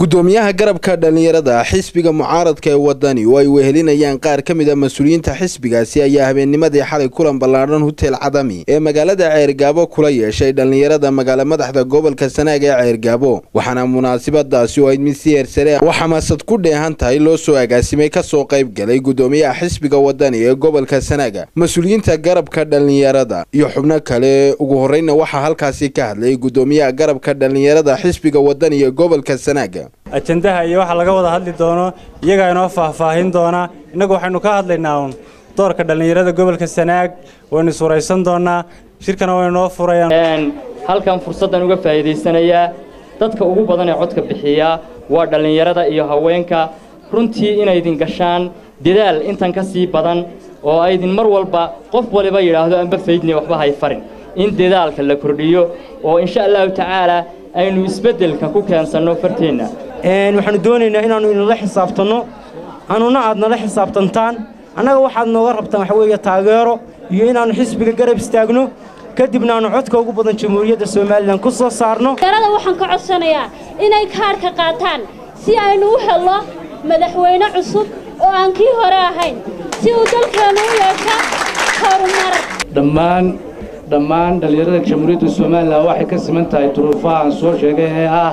gudoomiyaha garabka dhallinyarada xisbiga mucaaradka ee wadani oo ay wehelinayaan qaar ka mid a mas-uuliyiinta xisbigaasi ayaa habeennimadii xalay kulan ballaadhan hutel cadami ee magaalada ceergaabo kula yeeshay dhallinyarada magaala madaxda gobolka sanaag ee ceergaabo waxaana munaasabadaasi oo ayd mid si heersare oo xamaasad ku dheehan tahay loo soo agaasimay kasoo qayb galay gudoomiyaha xisbiga wadani ee gobolka sanaaga mas-uuliyiinta garabka dhallinyarada iyo xubno kale ugu horreyna waxaa halkaasi ka hadlay gudoomiyaha garabka dhallinyarada xisbiga wadani ee gobolka sanaaga ajandaha iyo waxa laga wada hadli doono iyagaa inoo faahfaahin doona innagu waxaynu ka hadlaynaa uun doorka dhallinyarada gobolka sanaag waynu suuraysan doonaa shirkana waynoo furayaan halkan fursaddan uga faa'iidaysanayaa dadka ugu badan ee codka bixiya waa dhallinyarada iyo haweenka runtii inaydin gashaan dadaal intan ka sii badan oo aydin mar walba qof waliba yidhaahdo amba faydni waxba hay farin in dadaalka la kordhiyo oo insha allahu tacaalaa aynu isbeddelka ku keensanno farteenna waxaanu doonaynaa inaannu inala xisaabtanno annuna aad nala xisaabtantaan annaga waxaad nooga rabtaan waxa weeye taageero iyo inaannu xisbiga garab istaagno kadibna aannu codka ugu badan jamhuuriyadda somalilan ku soo saarno dhallinyarada waxaan ka codsanayaa inay kaadhka qaataan si aynu u helno madaxweyne cusub oo aan kii hore ahayn si uu dalkeennu u yeesho horumar dhammaan dhammaan dhallinyarada jamhuuriyadda somalilan waxay ka siman tahay duruufaha aan soo sheegay ee ah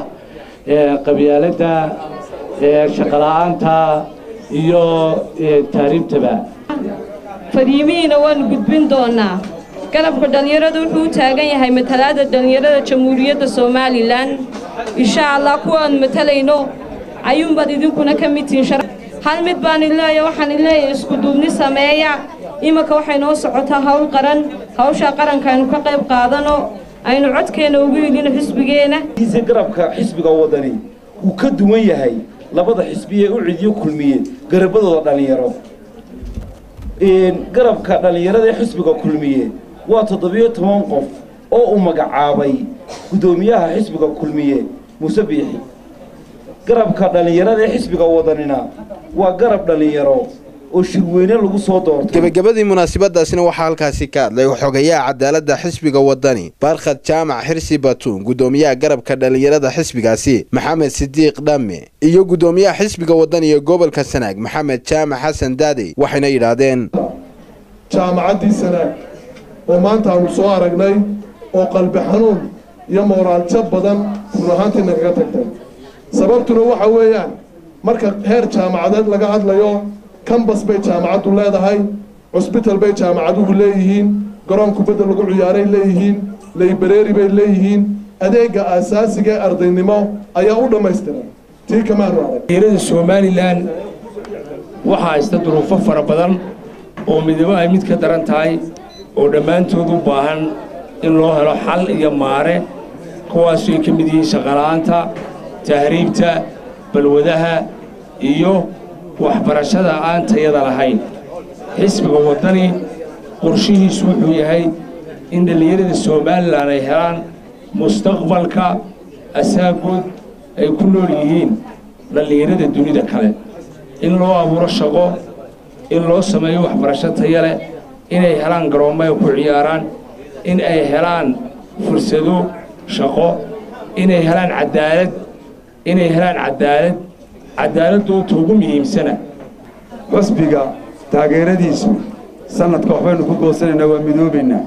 qabyaaladda shaqola'aanta iyo tahriibtaba fariimihiina waannu gudbin doonnaa garabka dhallinyarada wuxuu u taagan yahay matalaadda dhallinyarada jamhuuriyadda somalilan insha allah kuwaannu matalayno ayuunbaad idinkuna ka mid tihiin hal mid baan ileeya waxaan ileeyahay iskuduubni sameeya imanka waxay noo socotaa hawl qaran hawshaa qaranka aynu ka qayb qaadano aynu codkeenna ugu yidhino xisbigeenna garabka xisbiga wadani wuu ka duwan yahay labada xisbiye u cidiyo kulmiye garabadooda dhallinyaro garabka dhallinyarada ee xisbiga kulmiye waa toddobiyo toban qof oo uu magacaabay guddoomiyaha xisbiga kulmiye muuse biixi garabka dhallinyarada ee xisbiga wadanina waa garab dhallinyaro oo shirweyne lagu soo doortay gebagabadii munaasabadaasina waxaa halkaasi ka hadlay xogayaha cadaaladda xisbiga wadani baarkhad jaamac xirsi batuun gudoomiyaha garabka dhallinyarada xisbigaasi maxamed sidiiq dhamme iyo gudoomiyaha xisbiga wadani ee gobolka sanaag maxamed jaamac xasan daadey waxayna yidhaahdeen jaamacaddii sanaag oo maanta aanu soo aragnay oo qalbi xanuun iyo mooraaljo badan run ahaantiina kaga tagtay sababtuna waxa weeyaan marka heer jaamacadeed laga hadlayo kambas bay jaamacaddu leedahay cusbital bay jaamacaduhu leeyihiin garoon kubadda lagu ciyaaray leeyihiin laybareeri bay leeyihiin adeegga aasaasiga ee ardaynimo ayaa u dhammaystiran tii kamaanu arag somalilan waxaa haysta duruufo fara badan oo midabo ay mid ka daran tahay oo dhammaantood u baahan in loo helo xal iyo maare kuwaasu ay ka mid yihiin shaqola'aanta tahriibta balwadaha iyo waxbarashada aan tayada lahayn xisbiga waddani qorshihiisu wuxuu yahay in dhallinyarada somalilan ay helaan mustaqbalka asaagood ay ku nool yihiin dhallinyarada dunida kale in loo abuuro shaqo in loo sameeyo waxbarasho taya leh inay helaan garoommo ay ku ciyaaraan in ay helaan fursado shaqo inay helaan cadaalad inay helaan cadaalad cadaaladdoodta ugu muhiimsana xusbiga taageeradiisu sannadka waxbaynu ku goosanaynaa waa midoobaynaa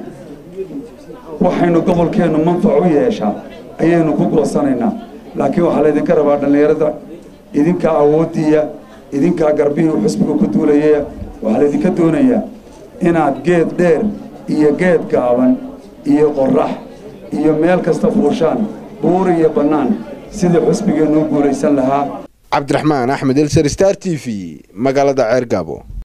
waxaynu gobolkeennu manfac u yeeshaa ayaynu ku goosanaynaa laakiin waxaa laydinka rabaa dhallinyarada idinkaa awooddiiya idinkaa garbihii xusbiga ku duulayaya waxaa laydinka doonayaa inaad geed dheer iyo geed gaaban iyo qorrax iyo meel kasta fuushaan buur iyo bannaan sidii xusbigeennu u guulaysan lahaa cabdiraxmaan axmed elsar star t v magaalada ceergaabo